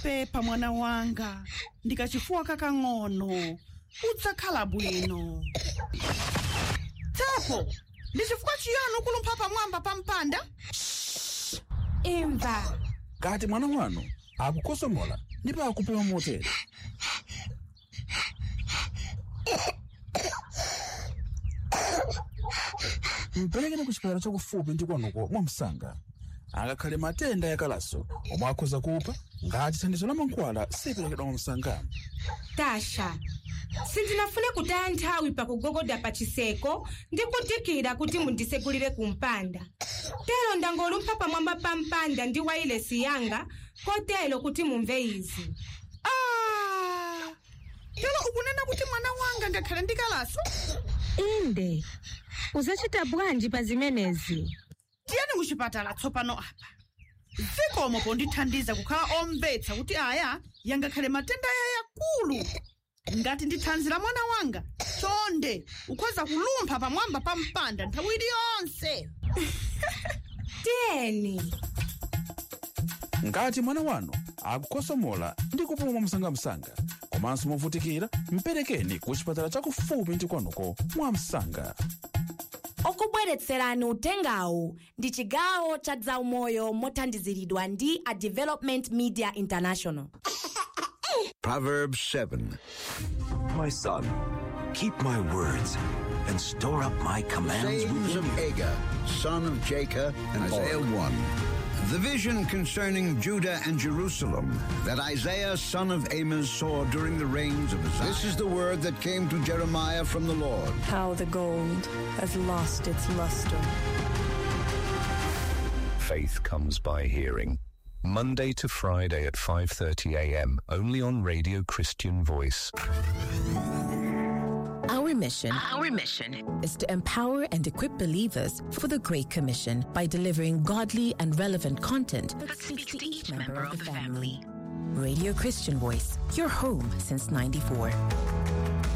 pepa mwana wanga ndikachifuwa kakang'ono udzakhala bwino tepo ndi chifukwa chiyani ukulumpha pamwamba pa mpanda imva kati mwana wanu akukosomola ndipo akupuma motere mperekeni ku chipatala chakufupi ndi kwanuko mwamsanga angakhale matenda yakalaso omwe akhoza kupha ngati thandizo la mankhwala siperekedwa mwamsanga tasha sindinafune kutaya nthawi pakugogoda pa chiseko ndi kudikira kuti mundisegulire ku mpanda tero ndangolumpha pamwamba pa mpanda ndi wailesi yanga kotero kuti mumve izi ah tero ukunena kuti mwana wanga ngakhale ndikalaso inde uzacita bwanji pa zimenezi tiyeni kuchipatala tsopano apa zikomo pondithandiza kukhala omvetsa kuti aya yangakhale matenda aya yakulu ngati ndi thanzi la mwana wanga chonde ukhoza kulumpha pamwamba pa mpanda nthawi iliyonse tiyeni ngati mwana wanu akukosomola ndi kupuma mwamsangamsanga komanso movutikira mperekeni ku chipatala chakufupi ndi kwanuko mwamsanga okubweretserani utengawu ndi chigawo cha zaumoyo mothandiziridwa ndi a development media international Proverbs 7. My son, keep my words and store up my commands sayings within of you. Agur, son of Jacob, and Isaiah 1. The vision concerning Judah and Jerusalem that Isaiah, son of Amos, saw during the reigns of Uzziah. This is the word that came to Jeremiah from the Lord. How the gold has lost its luster. Faith comes by hearing. Monday to Friday at 5:30 a.m. only on Radio Christian Voice. Our mission, Our mission is to empower and equip believers for the Great Commission by delivering godly and relevant content that speaks to each member of the family. Radio Christian Voice, your home since 94.